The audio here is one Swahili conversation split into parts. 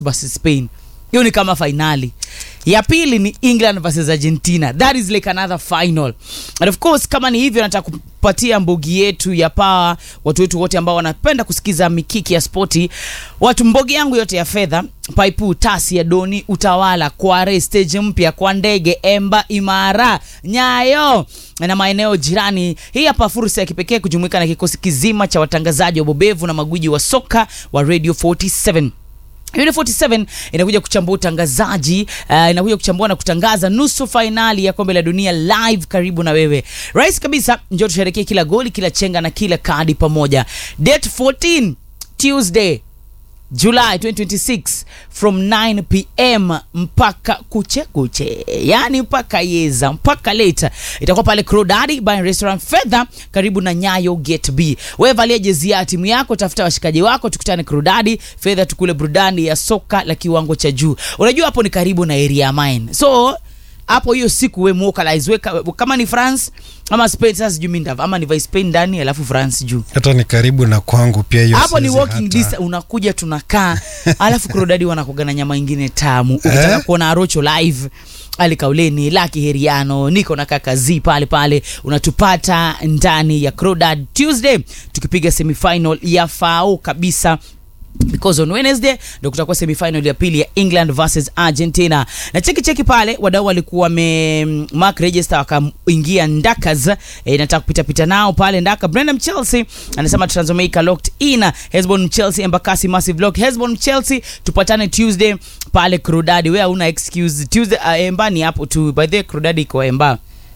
versus Spain. Hiyo ni kama fainali. Ya pili ni England versus Argentina. That is like another final. And of course kama ni hivyo nataka kupatia mbogi yetu ya pawa watu wetu wote ambao wanapenda kusikiza mikiki ya spoti. Watu mbogi yangu yote ya fedha, Paipu, Tasi ya Doni, Utawala, Kware, stage mpya kwa ndege, Emba, Imara, Nyayo na maeneo jirani. Hii hapa fursa ya kipekee kujumuika na kikosi kizima cha watangazaji wabobevu na magwiji wa soka wa Radio 47. Unit 47 inakuja kuchambua utangazaji uh, inakuja kuchambua na kutangaza nusu fainali ya kombe la dunia live karibu na wewe. Rais kabisa, njoo tusherekee kila goli, kila chenga na kila kadi pamoja. Date 14 Tuesday July 2026 from 9 pm mpaka kuche kuche, yani mpaka yeza mpaka late, itakuwa pale Crodadi by Restaurant Fedha karibu na Nyayo Gate B. Wewe valia jezi ya timu yako, tafuta washikaji wako, tukutane Crodadi Fedha, tukule burudani ya soka la kiwango cha juu. Unajua hapo ni karibu na area mine, so hapo hiyo siku we muokalize we ka- kama ni France ama Spain, sasa sijui mimi ndava ama ni vai Spain ndani alafu France juu hata ni karibu na kwangu pia hiyo hapo ni siwezi walking hata. distance, unakuja tunakaa, alafu Krodadi wanakuga na nyama ingine tamu. Ukitaka Eh? kuona Arocho live Ali Kauleni, Laki Heriano, niko na kaka Z pale pale, unatupata ndani ya Crodad Tuesday tukipiga semifinal ya FAO kabisa because on Wednesday ndo kutakuwa semifinal ya pili ya England versus Argentina. Na cheki cheki pale wadau walikuwa wame mm, mark register wakaingia Ndakas e, nataka kupita pita nao pale Ndaka. Brandon Chelsea anasema Transomaica locked in. Hesbon Chelsea Embakasi massive lock. Hesbon Chelsea tupatane Tuesday pale Crodadi. Wewe una excuse. Tuesday uh, Emba ni hapo tu. By the way Crodadi iko Emba.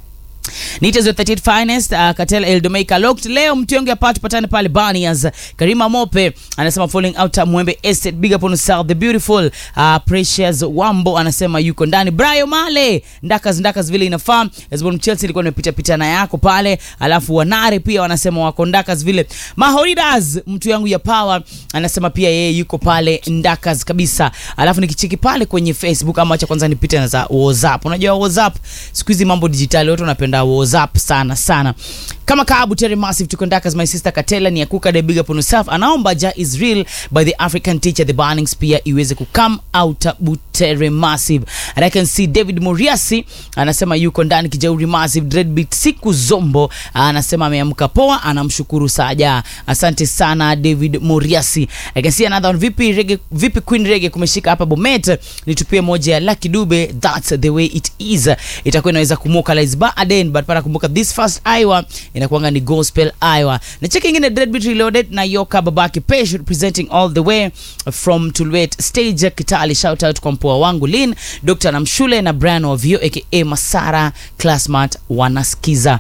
Nitas with 38 finest uh, Katel Eldomeika locked leo mtionge hapa tupatane pale Banias Karima Mope anasema falling out Mwembe Estate big up on South the beautiful uh, Precious Wambo anasema yuko ndani Brayo Male ndakas ndakas vile inafaa Hezbon Chelsea ilikuwa imepita pita na yako pale alafu Wanare pia wanasema wako ndakas vile Mahoridas mtu yangu ya power anasema pia yeye yuko pale ndakas kabisa alafu nikicheki pale kwenye Facebook ama acha kwanza nipite na za WhatsApp unajua WhatsApp siku hizi mambo dijitali watu wanapenda WhatsApp sana sana kama Kaabu Terry Massive tuko ndakas my sister Katela ni akuka de big up on yourself anaomba ja is real by the African teacher the burning spear iweze kukam out Butere Massive and I can see David Muriasi anasema yuko ndani kijauri Massive Dreadbeat siku zombo anasema ameamka poa anamshukuru Saja asante sana David Muriasi I can see another one vipi rege, vipi Queen Rege kumeshika hapa Bomet nitupie moja ya Lucky Dube that's the way it is itakuwa inaweza kumwokalize baadaye but para kumbuka this first Iowa inakuanga ni gospel Iowa na cheki ingine Dreadbeat Reloaded na Yoka Babaki Pesh representing all the way from Tulwet stage Kitali shout out kwa mpoa wangu Lin Dr. Namshule na Brian Ovio aka Masara Classmate wanasikiza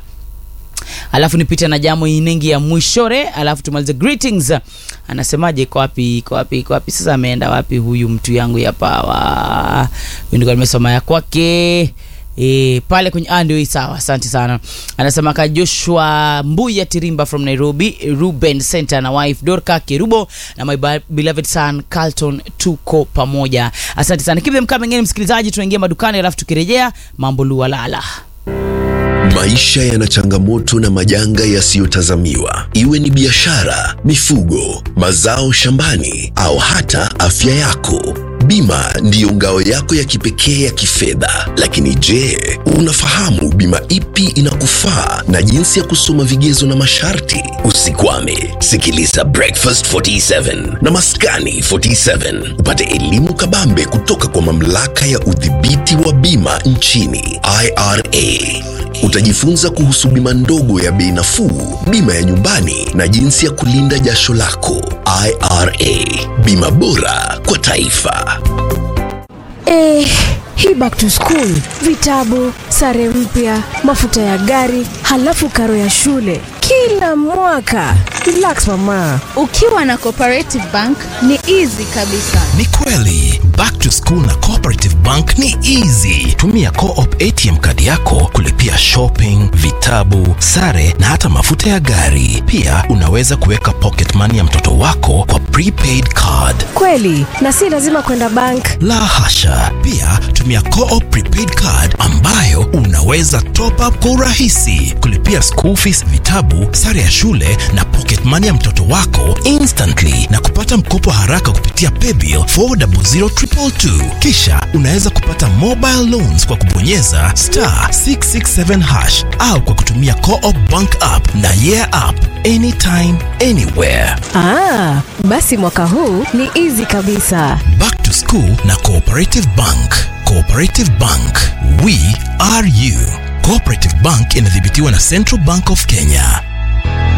alafu nipite na jamo inengi ya mwishore alafu tumalize greetings anasemaje iko wapi iko wapi iko wapi sasa ameenda wapi huyu mtu yangu ya pawa Huyu ndiko nimesoma ya kwake E, pale kwenye ah, ndio hii sawa asante sana anasema ka joshua mbuya tirimba from nairobi ruben center na wife dorka kerubo na my ba- beloved son carlton tuko pamoja asante sana keep them coming in msikilizaji tunaingia madukani alafu tukirejea mambo lualala Maisha yana changamoto na majanga yasiyotazamiwa, iwe ni biashara, mifugo, mazao shambani au hata afya yako. Bima ndiyo ngao yako ya kipekee ya kifedha. Lakini je, unafahamu bima ipi inakufaa na jinsi ya kusoma vigezo na masharti? Usikwame, sikiliza Breakfast 47 na Maskani 47 upate elimu kabambe kutoka kwa mamlaka ya udhibiti wa bima nchini IRA. Utajifunza kuhusu bima ndogo ya bei nafuu, bima ya nyumbani na jinsi ya kulinda jasho lako. IRA, bima bora kwa taifa. Eh, hii back to school, vitabu, sare mpya, mafuta ya gari, halafu karo ya shule kila mwaka. Relax mama. Ukiwa na Cooperative Bank ni easy kabisa. Ni kweli back to school na Cooperative Bank ni easy. Tumia Co-op ATM kadi yako kulipia shopping, vitabu, sare na hata mafuta ya gari. Pia unaweza kuweka pocket money ya mtoto wako kwa prepaid card. Kweli, na si lazima kwenda bank. La hasha. Pia tumia Co-op prepaid card ambayo unaweza top up kwa urahisi, kulipia school fees, vitabu, sare ya shule na pocket money ya mtoto wako instantly na kupata mkopo haraka kupitia paybill 4000222. Kisha unaweza kupata mobile loans kwa kubonyeza star 667 hash au kwa kutumia Co-op bank app na yeah app anytime anywhere. Ah, basi mwaka huu ni easy kabisa. Back to School na Cooperative Bank. Cooperative Bank, we are you. Cooperative Bank inadhibitiwa na Central Bank of Kenya.